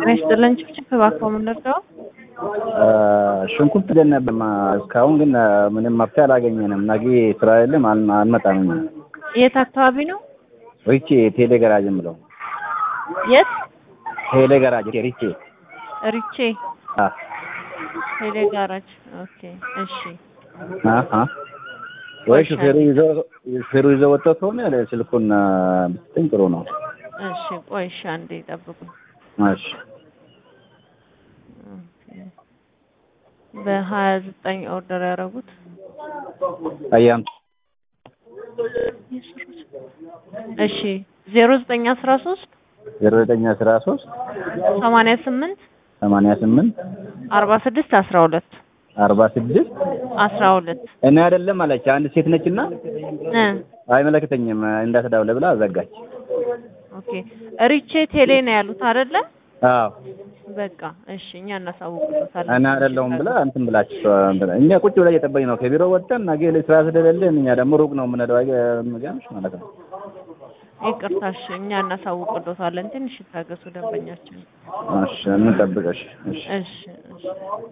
ጤና ይስጥልን። ጭፍጭፍ እባክዎ ምን ልርዳው? ሽንኩርት ገን ነበር እስካሁን ግን ምንም መፍትሄ አላገኘንም። ነገ ስራ የለም አል- አንመጣም። እኛ የት አካባቢ ነው? ሪቼ ቴሌ ገራጅ የምለው የት? ቴሌ ገራጅ ሪቼ ሪቼ አ ቴሌ ጋራጅ። ኦኬ እሺ። አ አ ወይ ሹፌሩ ይዞ ሹፌሩ ይዞ ወጥቶ ከሆነ ስልኩን ብትሰጠኝ ጥሩ ነው። እሺ ቆይ እሺ፣ አንዴ ጠብቁኝ። እሺ በሀያ ዘጠኝ ኦርደር ያደረጉት አያም እሺ ዜሮ ዘጠኝ አስራ ሶስት ዜሮ ዘጠኝ አስራ ሶስት ሰማንያ ስምንት ሰማንያ ስምንት አርባ ስድስት አስራ ሁለት አርባ ስድስት አስራ ሁለት እኔ አይደለም አለች። አንድ ሴት ነችና እ አይመለከተኝም እንዳትደውል ብላ ዘጋች። ኦኬ ሪቼ ቴሌ ነው ያሉት አይደለ? አዎ በቃ እሺ፣ እኛ እናሳውቅበታለን። እኔ አይደለሁም ብላ እንትን ብላችሁ እኛ ቁጭ ብላ እየጠበቅን ነው። ከቢሮ ወጥተን ነገ ስራ ስለሌለን እኛ ደግሞ ሩቅ ነው የምንሄደው አይገርምሽ ማለት ነው። ይቅርታ፣ እሺ፣ እኛ እናሳውቅበታለን። ትንሽ ይታገሱ ደንበኛችን። እሺ እንጠብቅሽ። እሺ እሺ እሺ